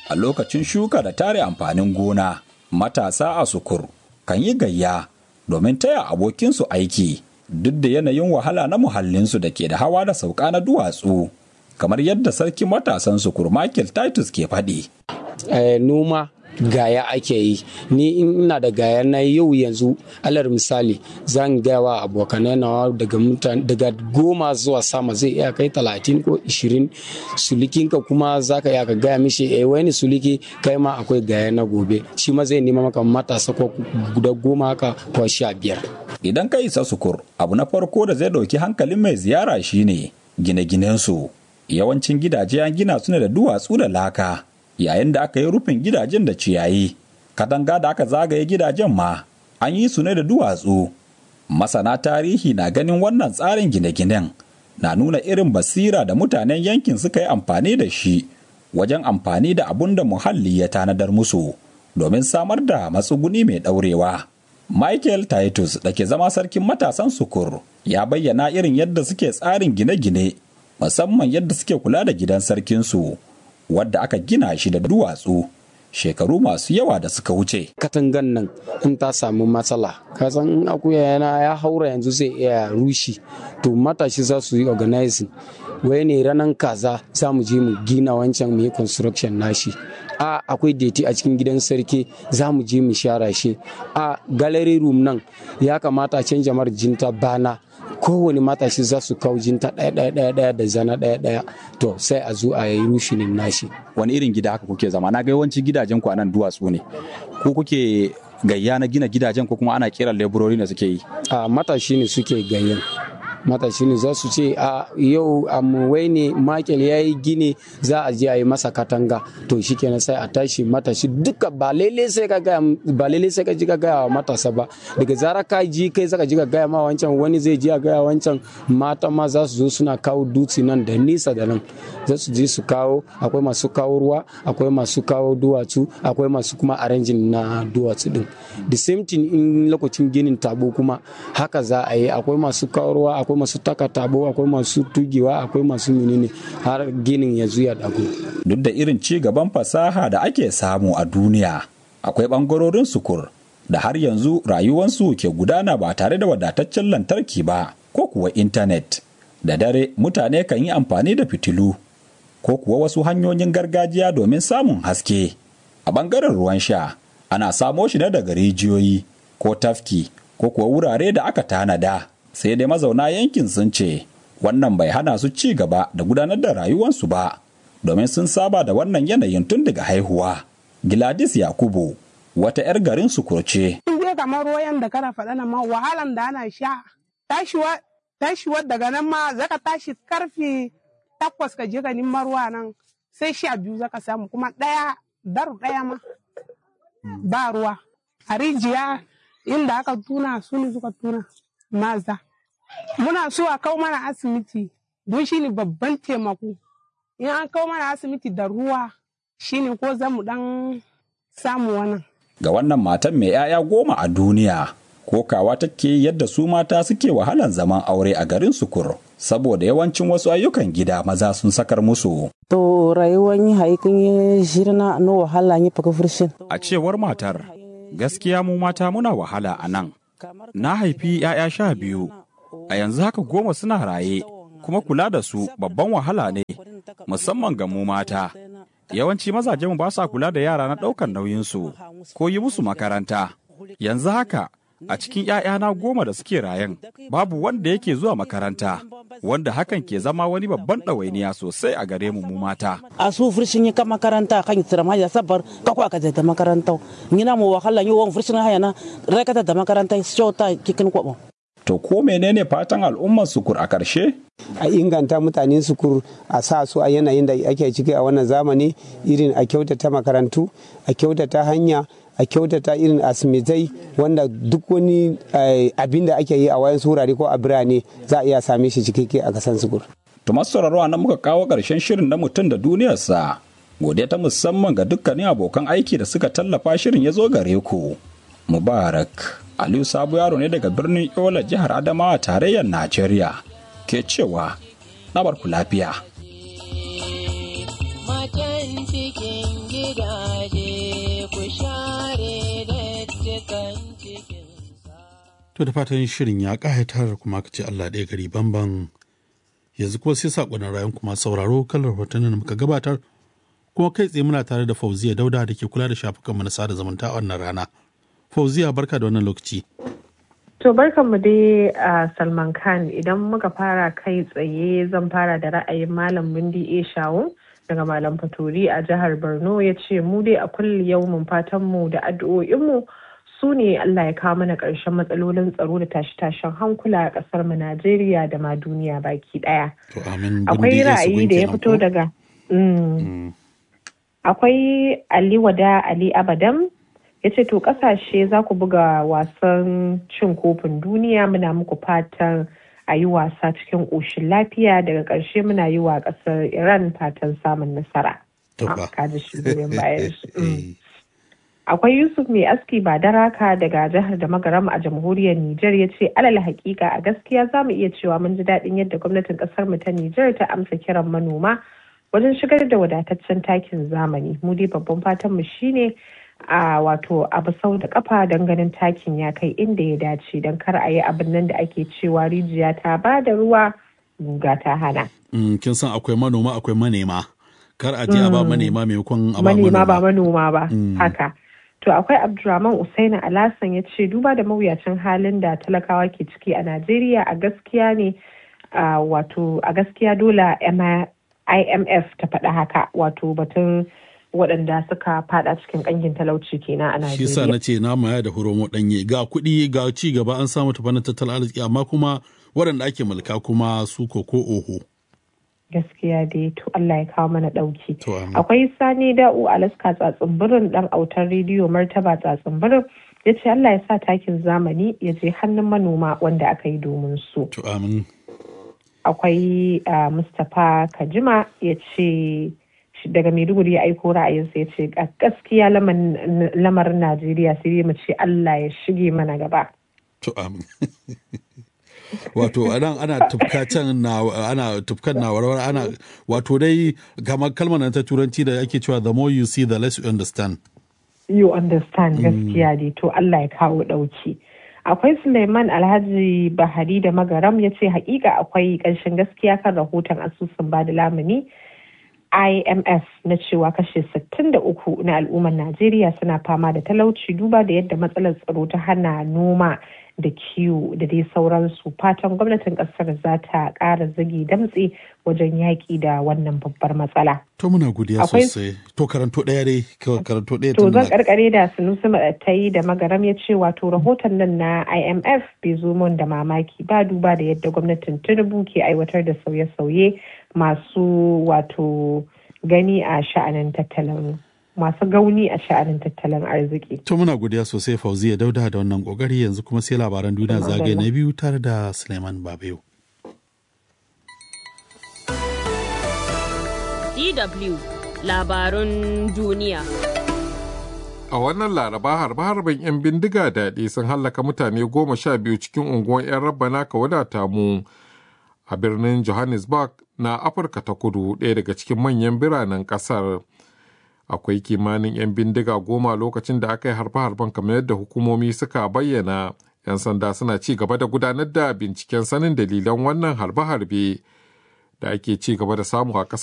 a lokacin shuka da tare amfanin gona matasa a sukur kan yi gayya domin taya abokinsu aiki duk da yanayin wahala na muhallinsu da ke da hawa da sauka na duwatsu kamar yadda sarki matasan sukur Michael Titus ke faɗi. noma gaya ake yi ni ina da gaya na yau yanzu alar misali zan gaya wa abokanai na daga mutane daga goma zuwa sama zai iya kai talatin ko ishirin sulikinka kuma za ka iya ka gaya mishi eh wani suliki kai ma akwai gaya na gobe shi ma zai nema maka matasa ko guda goma haka ko sha biyar idan ka isa sukur abu na farko da zai ɗauki hankalin mai ziyara shine gine-ginensu yawancin gidaje an gina su ne da duwatsu da laka yayin da aka yi rufin gidajen da ciyayi katanga da aka zagaye gidajen ma an yi su ne da duwatsu masana tarihi na ganin wannan tsarin gine-ginen na nuna irin basira da mutanen yankin suka yi amfani da shi wajen amfani da abun da muhalli ya tanadar musu domin samar da matsuguni mai ɗaurewa. michael titus da ke zama sarkin matasan sukur ya bayyana irin yadda suke tsarin gine-gine musamman yadda suke kula da gidan sarkinsu wadda aka gina shi da duwatsu shekaru masu yawa da suka wuce. Katangan nan in ta samu matsala, kasan akuya yana ya haura yanzu zai iya rushi, to matashi za su yi organizing. Wai ne ranar kaza za mu je mu gina wancan mu yi construction nashi. A akwai deti a cikin gidan sarki za mu je mu share shi. A gallery room nan ya kamata a canja marjinta bana. kowane matashi za su kawo jinta ɗaya ɗaya ɗaya ɗaya da zana ɗaya ɗaya to sai a zo a yi rushinin nashi. wani irin gida haka kuke zama na ga yawanci gidajen ku anan duwatsu ne ko kuke gayya na gina gidajen ko kuma ana kiran leburori ne suke yi a matashi ne suke gayyan matashi ne za su ce a yau amuwai ne makel ya yi gini za a je a yi masa katanga to shi kenan sai a tashi matashi duka ba lele sai ka gaya ba lele sai ka ji ka gaya wa matasa ba daga zara ka ji kai zaka ji ka gaya ma wancan wani zai ji a gaya wancan mata ma za su zo suna kawo dutse nan da nisa da nan za su je su kawo akwai masu kawo ruwa akwai masu kawo duwatsu akwai masu kuma arrangin na duwatsu din the same thing in lokacin ginin tabo kuma haka za a yi akwai masu kawo ruwa akwai masu taka tabo akwai masu tugewa akwai masu menene har ginin ya zuya dago duk da irin ci gaban fasaha da ake samu a duniya akwai bangarorin sukur da har yanzu rayuwansu ke gudana ba tare da wadataccen lantarki ba ko kuwa intanet da dare mutane kan yi amfani da fitilu ko kuwa wasu hanyoyin gargajiya domin samun haske a bangaren ruwan sha ana samo shi ne daga rijiyoyi ko tafki ko kuwa wurare da aka tanada sai dai mazauna yankin sun ce wannan bai hana su ci gaba da gudanar da rayuwarsu ba domin sun saba da wannan yanayin tun daga haihuwa Gladys Yakubu wata 'yar garin su kurce. In dai kamar ruwan da kana faɗa nan ma wahalan da ana sha tashiwa tashiwa daga nan ma zaka tashi karfe takwas ka je ka neman ruwa nan sai sha biyu zaka samu kuma ɗaya daru ɗaya ma ba ruwa a rijiya inda aka tuna su ne suka tuna maza muna so a kawo mana asibiti don shi ne babban taimako in an kawo mana asibiti da ruwa shi ne ko za mu dan samu wannan ga wannan matan mai 'ya'ya goma a duniya kokawa take yadda su mata suke wahalan zaman aure a garin sukur saboda yawancin wasu ayyukan gida maza sun sakar musu to rayuwar yi haikin yi shirna no wahala yi faka furshin a cewar matar gaskiya mu mata muna wahala a nan na haifi 'ya'ya sha biyu a yanzu haka goma suna raye kuma kula da su babban wahala ne musamman ga mu mata yawanci mazajenmu ba sa kula da yara na ɗaukar nauyinsu ko yi musu makaranta yanzu haka a cikin ‘ya'yana goma da suke rayan babu wanda yake zuwa makaranta wanda hakan ke zama wani babban ɗawainiya sosai a gare mu mata. a su furshin yi ka makaranta kan tsira ma ya sabar ka kwa ka ta makaranta ngina mu wahala yi wani furshin haya na rakata da makaranta shota kikin kwabo To ko menene fatan al'ummar sukur a ƙarshe? a inganta mutanen sukur a sa su a yanayin da ake ciki a wannan zamani irin a kyautata makarantu a kyautata hanya a kyautata irin asimitai wanda duk wani abin da ake yi a wayan wurare ko a birane za a iya same shi cikakke a kasan sukur. To masu sauraro nan muka kawo ƙarshen shirin na mutum da duniyarsa. Godiya ta musamman ga dukkanin abokan aiki da suka tallafa shirin ya zo gare ku. Mubarak Aliyu Sabo yaro ne daga birnin Yola jihar Adamawa tarayyar Najeriya ke cewa na barku lafiya. Matan cikin gidaje ku share dattikan cikin To da fatan shirin ya ƙayatar kuma ka ce Allah ɗaya gari bamban yanzu kuma sai saƙonin rayun kuma sauraro kan rahotannin da muka gabatar kuma kai tsaye muna tare da Fauziya Dauda da ke kula da shafukan mu na sada zumunta a wannan rana. Fauziya barka da wannan lokaci. To barkanmu dai a Salman Khan idan muka fara kai tsaye zan fara da ra'ayin Malam Bindi A. Shawu daga Malam Faturi a jihar Borno ya ce mu dai a kulli yaumin fatanmu da addu'o'inmu su ne Allah ya kawo mana ƙarshen matsalolin tsaro da tashe-tashen hankula a ƙasar mu Najeriya da ma duniya baki ɗaya. To amin Akwai ra'ayi da ya fito daga Akwai Ali Wada Ali Abadam ya ce to kasashe za ku buga wasan cin kofin duniya muna muku fatan a yi wasa cikin ƙoshin lafiya daga ƙarshe muna yi wa ƙasar iran fatan samun nasara akwai yusuf mai aski ba daraka daga jihar da magaram a jamhuriyar niger ya ce alal hakika a gaskiya za mu iya cewa mun ji daɗin yadda gwamnatin ƙasar mu ta niger ta amsa kiran manoma wajen shigar da wadataccen takin zamani mu dai babban fatan mu shine a wato abu sau da kafa don ganin takin ya kai inda ya dace don kar a yi abin nan da ake cewa rijiya ta ba da ruwa guga ta hana. kin san akwai manoma akwai manema kar a je a ba manema maimakon a ba manema ba manoma ba haka to akwai abdulrahman usaina alasan ya ce duba da mawuyacin halin da talakawa ke ciki a najeriya a gaskiya ne wato a gaskiya dole imf ta faɗa haka wato batun waɗanda suka fada cikin ƙangin talauci kenan a Najeriya. Shi sa na ce na maya da horomo ɗanye ga kuɗi ga ci gaba an samu tafanin tattalin arziki amma kuma waɗanda ake mulka kuma su ko ko oho. Gaskiya dai to Allah ya kawo mana ɗauki. Akwai Sani Da'u Alaska tsatsin ɗan autar rediyo martaba tsatsin birin ya ce Allah ya sa takin zamani ya je hannun manoma wanda aka yi domin su. To amin. Akwai Mustapha Kajima ya ce daga maiduguri ya aiko ra'ayinsa ya ce gaskiya lamarin najeriya sai mu ce allah ya shige mana gaba to amin wato anan ana tufka can na ana tufkan na warware ana wato dai kamar kalmar ta turanci da ake cewa the more you see the less you understand you understand gaskiya dai to allah ya kawo dauki akwai suleiman alhaji bahari da magaram ya ce hakika akwai ƙanshin gaskiya kan rahoton asusun bada lamuni IMF na cewa kashe 63 na al'ummar Najeriya suna fama da talauci duba da yadda matsalar tsaro ta hana noma da kiwo da dai sauransu fatan gwamnatin kasar za ta ƙara zagi damtse wajen yaƙi da wannan babbar matsala. To muna godiya sosai. To karanto ɗaya dai karanto ɗaya To zan karkare da sunusi maɗattai da magaram ya ce wato rahoton nan na IMF bai zo mun da mamaki ba duba da yadda gwamnatin Tinubu ke aiwatar da sauye-sauye masu wato gani a sha'anin tattalin masu gauni a sha'anin tattalin arziki. To muna godiya sosai Fauziya Dauda da wannan kokari yanzu kuma sai labaran duniya zagaye na biyu tare da Suleiman Babayo. DW labarun duniya. A wannan laraba harbe-harben 'yan bindiga daɗi sun hallaka mutane goma sha biyu cikin unguwar 'yan rabbana ka wadata mu a birnin Johannesburg na Afirka ta kudu ɗaya daga cikin manyan biranen ƙasar. Akwai kimanin 'yan bindiga goma lokacin da aka yi harbe-harben kamar yadda hukumomi suka bayyana. 'Yan sanda suna ci gaba da gudanar da binciken sanin dalilan wannan harbe-harbe da ake ci gaba da samu a